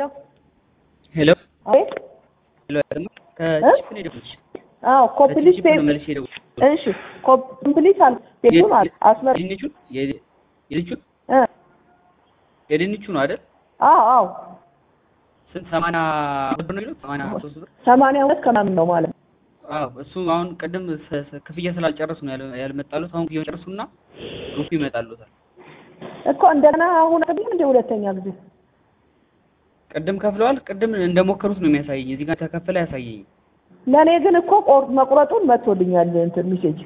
ሄሎ አቤት ሄሎ አይደለም ከቺፕ ነው የደወልኩልሽ። አዎ ኮምፕሊት ከቺፕ ነው መልሼ የደወልኩልሽ። እሺ ኮምፕሊት አል ፔጁን አል አስመር የድንቹን የድ- የድንቹን እ የድንቹ ነው አይደል? አዎ አዎ ስንት ሰማንያ ብር ነው የሚለው? ሰማንያ ሶስት ብር ሰማንያ ሁለት ከምናምን ነው ማለት ነው። አዎ እሱ አሁን ቅድም ሰ- ሰ- ክፍያ ስላልጨረሱ ነው ያለ- ያልመጣሉት። አሁን ክፍያውን ጨርሱና ግሩፕ ይመጣሉታል። እኮ እንደገና አሁን አይደለም እንደ ሁለተኛ ጊዜ ቅድም ከፍለዋል። ቅድም እንደሞከሩት ነው የሚያሳየኝ። እዚህ ጋር ተከፈለ አያሳየኝ። ለእኔ ግን እኮ ቆር- መቁረጡን መጥቶልኛል እንትን ሚሴጅ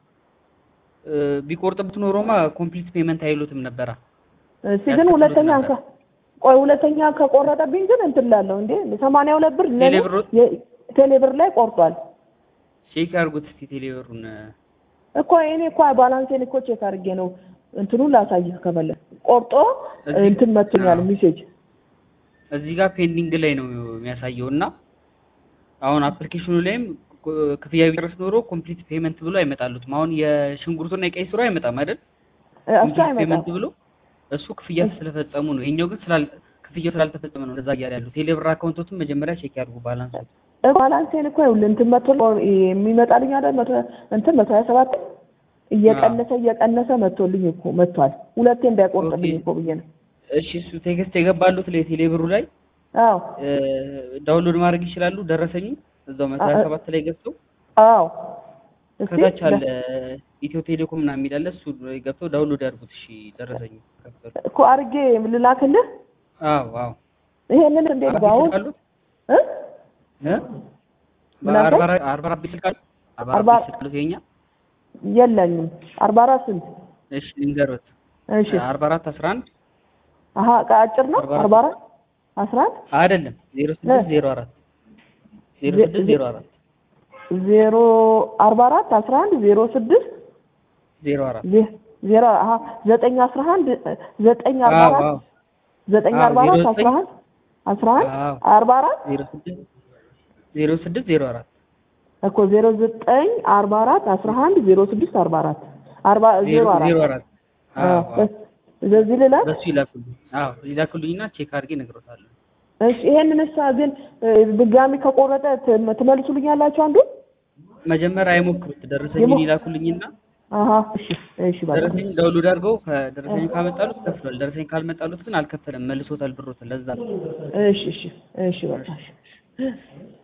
ቢቆርጥበት ኖሮማ ኮምፕሊት ፔመንት አይሉትም ነበራ። እስቲ ግን ሁለተኛ እንካ ቆይ ሁለተኛ ከቆረጠብኝ ግን እንትን ላለሁ እንዴ ሰማንያ ሁለት ብር ለእኔ ቴሌብር- የ- ቴሌብር ላይ ቆርጧል ቼክ ያድርጉት እስኪ ቴሌብሩን። እኮ እኔ እኮ ባላንሴን እኮ ቼክ አድርጌ ነው እንትኑን ላሳይህ ከፈለግ ቆርጦ እዚህ- እንትን መጥቶኛል አዎ። ሚሴጅ እዚህ ጋር ፔንዲንግ ላይ ነው የሚያሳየው እና አሁን አፕሊኬሽኑ ላይም ኮ- ክፍያ ቢጨርስ ኖሮ ኮምፕሊት ፔመንት ብሎ አይመጣሉትም። አሁን የሽንኩርቱና የቀይ ስሩ አይመጣም አይደል? እሱ ኮምፕሊት አይመጣም ፔመንት ብሎ እሱ ክፍያ ስለፈጸሙ ነው። ይሄኛው ግን ስላል ክፍያው ስላልተፈጸመ ነው እንደዛ እያለ ያሉ። ቴሌብር አካውንቶችን መጀመሪያ ቼክ ያድርጉ ባላንስ። ባላንሴን እኮ ይኸውልህ እንትን መቶ የሚመጣልኝ አይደል መቶ እንትን መቶ ሀያ ሰባት እየቀነሰ እየቀነሰ መቶልኝ እኮ መጥቷል። ሁለቴ እንዳይቆርጥብኝ ኦኬ። እኮ ብዬ ነው። እሺ እሱ ቴክስት የገባሉት ላይ ቴሌብሩ ላይ አዎ እ፣ ዳውንሎድ ማድረግ ይችላሉ። ደረሰኝ እዛው መቶ ሀያ ሰባት ላይ ገብተው አዎ እስቲ ከታች አለ ኢትዮ ቴሌኮም ምናምን የሚል አለ። እሱ ገብተው ዳውንሎድ ያድርጉት። እሺ ደረሰኝ ከፈሉ። እኮ አድርጌ ልላክልህ። አዎ አዎ ይሄንን እንዴት አርባ ነው አሁን ስልክ አሉት? እ? እ? ምን አልከኝ? በአርባ አራት- አርባ አራት ቤት ስልክ አሉት? አርባ አራት አርባ- ቤት ስልክ አሉት የኛ? የለኝም። አርባ አራት ስንት? እሺ ልንገርዎት። እሺ አርባ አራት አስራ አንድ አሀ አጭር ነው። አርባ አራት አርባ አራት አስራ አንድ አይደለም ዜሮ ስድስት ዜሮ አራት ዜሮ ዜ- ስድስት ዜሮ አራት ዜሮ አርባ አራት አስራ አንድ ዜሮ ስድስት ዜሮ አራት ዜ- ዜሮ አሀ ዘጠኝ አስራ አንድ ዘጠኝ አርባ አዎ አራት አዎ ዘጠኝ አዎ፣ አርባ አራት ዜሮ አስራ አንድ አስራ አንድ አዎ አርባ አራት ዜሮ ስድስት ዜሮ ስድስት ዜሮ አራት እኮ ዜሮ ዘጠኝ አርባ አራት አስራ አንድ ዜሮ ስድስት አርባ አራት አርባ ዜሮ አራት ዜሮ አራት አዎ አዎ በዚህ ልላክ በሱ ይላኩልኝ። አዎ ይላኩልኝና ቼክ አድርጌ እነግሮታለሁ። እሺ ይሄንን እሳ ግን እ፣ ድጋሚ ከቆረጠ ትም- ትመልሱልኛላችሁ አንዱ መጀመሪያ አይሞክሩት። ደረሰኝን የሞ- ይላኩልኝና አሀ እሺ እሺ በቃ ደረሰኝ ዳውንሎድ አድርገው ከደረሰኝ ካመጣሉት ከፍሏል። ደረሰኝ ካልመጣሉት ግን አልከፈለም፣ መልሶታል ብሮትን። ለዛ ነው። እሺ እሺ እሺ በቃ እሺ